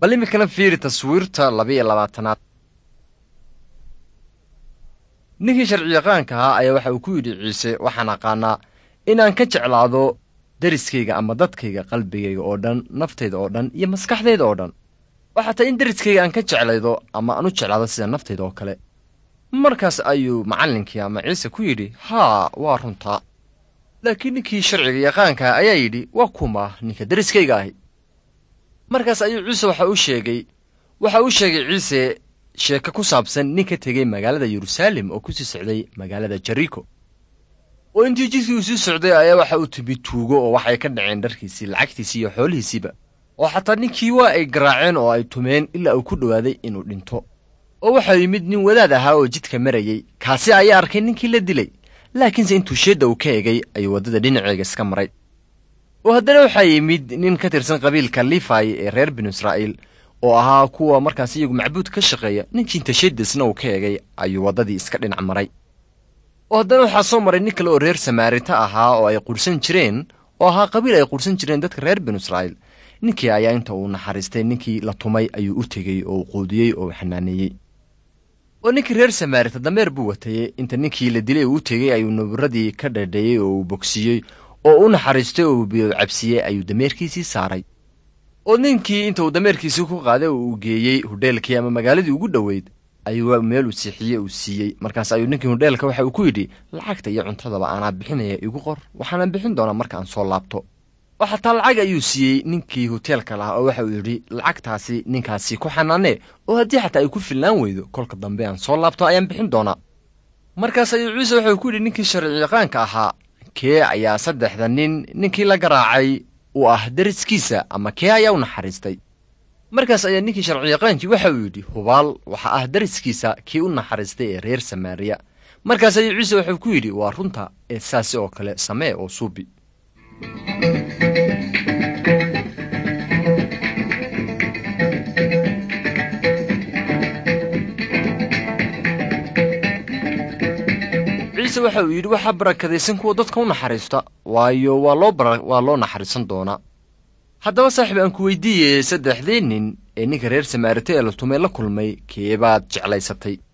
bal iminkana fiiri taswiirta laba-iyo labaatanaad ninkii sharciyaqaanka ahaa ayaa waxa uu ku yidhi ciise waxaan aqaanaa inaan ka jeclaado deriskayga ama dadkayga qalbigayga oo dhan naftayda oo dhan iyo maskaxdayda oo dhan waxaa tay in deriskayga aan ka jeclaydo ama aan u jeclaado sida naftayda oo kale markaas ayuu macallinkii ama ciise ku yidhi haa waa runtaa laakiin ninkii sharciga yaqaanka ayaa yidhi waa kuma ninka deriskayga ahi markaas ayuu ciise waxa u sheegay waxa uu sheegay ciise sheeko ku saabsan nin ka tegey magaalada yeruusaalem oo ku sii socday magaalada jeriko oo intii jidkii uu sii socday ayaa waxa uu timi tuugo oo waxay ka dhaceen dharkiisii lacagtiisii iyo xoolihiisiiba oo xataa ninkii waa ay garaaceen oo ay tumeen ilaa uu ku dhowaaday inuu dhinto oo waxaa yimid nin wadaad ahaa oo jidka marayey kaasi ayaa arkay ninkii la dilay laakiinse intuu sheedda uu ka egay ayuu waddada dhinaceega iska maray oo haddana waxaa yimid nin ka tirsan qabiilka lifai ee reer binu israa'iil oo ahaa kuwa markaas iyagu macbuud ka shaqeeya ninkii inta sheeddasna uu ka egay ayuu waddadii iska dhinac maray oo haddana waxaa soo maray nin kale oo reer samaarita ahaa oo ay qurhsan jireen oo ahaa qabiil ay qurhsan jireen dadka reer binu israa'iil ninkii ayaa inta uu naxariistay ninkii la tumay ayuu u tegey oo uu quudiyey oo uu xanaaneeyey oo ninkii reer samaarita dameer buu watayey inta ninkii la dilay uu u tegey ayuu naburadii ka dhadheeyey oo uu bogsiiyey oo u naxariistay oo uu biyo cabsiiyey ayuu dameerkiisii saaray oo ninkii inta uu dameerkiisii ku qaaday oo uu geeyey hudheelkii ama magaaladii ugu dhoweyd ayuu meel uu siixiyey uu siiyey markaas ayuu ninkii hudheelka waxa uu ku yidhi lacagta iyo cuntadaba aanaa bixinaya igu qor waxaana bixin doonaa marka aan soo laabto oo xataa lacag ayuu siiyey ninkii hoteelka lahaa oo waxa uu yidhi lacagtaasi ninkaasi ku xanaanee oo haddii xataa ay ku fillaan weydo kolka dambe aan soo laabto ayaan bixin doonaa markaas ayuu ciise waxauu ku yidhi ninkii sharciyaqaanka ahaa kee ayaa saddexda nin ninkii la garaacay uu ah deriskiisa ama kee ayaa u naxariistay markaas ayaa ninkii sharciyaqaankii waxa uu yidhi hubaal waxa ah deriskiisa kii u naxariistay ee reer samaariya markaas ayuu ciise wuxuu ku yidhi waa runta ee saasi oo kale samee oo suubi ciise waxa uu yidhi waxaa barakadaysan kuwa dadka u naxariista waayo waa loo waa loo naxariisan doonaa haddaba saaxiib aan ku weydiiyey saddexdii nin ee ninka reer samaarita ee la tumay la kulmay keebaad jeclaysatay